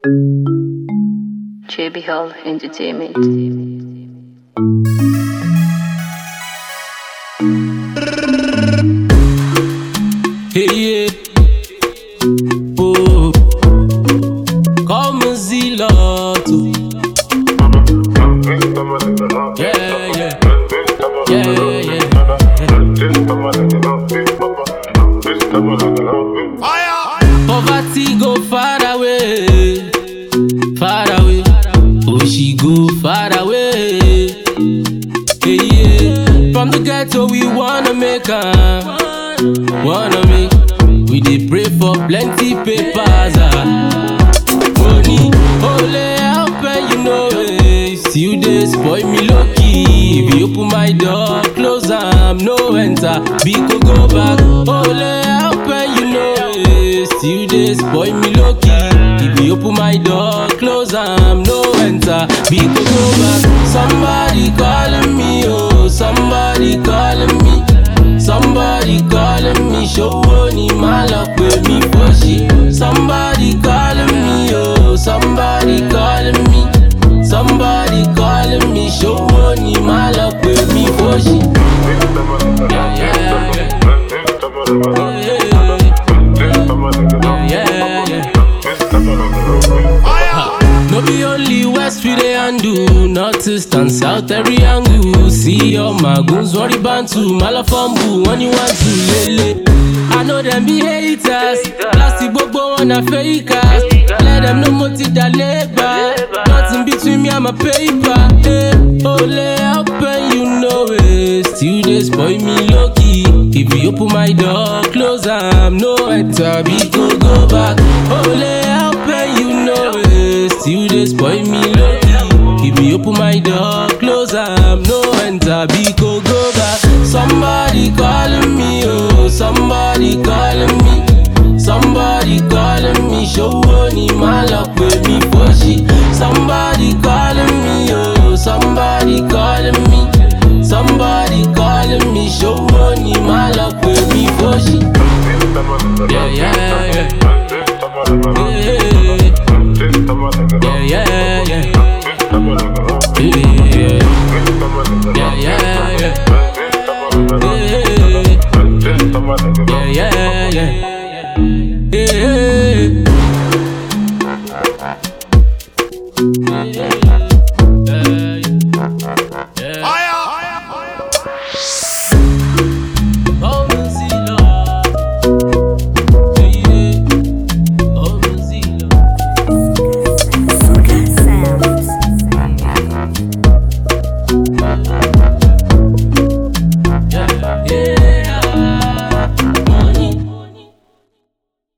JB Hall Entertainment. Hey, yeah. Oh. Come Zilato. Yeah, yeah. Yeah, yeah. Poverty go far away. Far away. Oh, she go far away. Hey, yeah. From the ghetto, we wanna make her. Wanna make. We dey pray for plenty papers. Ah. Money, only help and you know it. Still dey spoil me low key. If you open my door, close am, no enter. Biko go back. Only help and you know it. Still dey spoil me low key. If you open my door, close am, no enter. Biko go back. Somebody calling me, oh, somebody calling me. Somebody calling me, show ni malak with me for shit. Somebody calling me, oh, somebody calling me. Somebody calling me, show ni malak with me for shit. Yeah, yeah, yeah. Yeah, yeah, yeah. No be only West we dey handle, North, East and South every angle. See all my goons worry bantu, malafambu, when you want to lele. I know them be haters, plastic gbogbo wọn na fakers. Let them know mo ti da labour, nothing between me and my paper. Hey, ole help and you know it, still dey spoil me low key. If you open my door, close am, no enter, we go go back. Ole help and you know it, still dey spoil me low key. If you open my door, close am, no enter, we go go back. Somebody calling me, oh, somebody calling me. Somebody calling me, show ni malak with me for shit. Somebody calling me, oh, somebody calling me. Somebody calling me, show ni malak with me for shit. Yeah, yeah, yeah. yeah.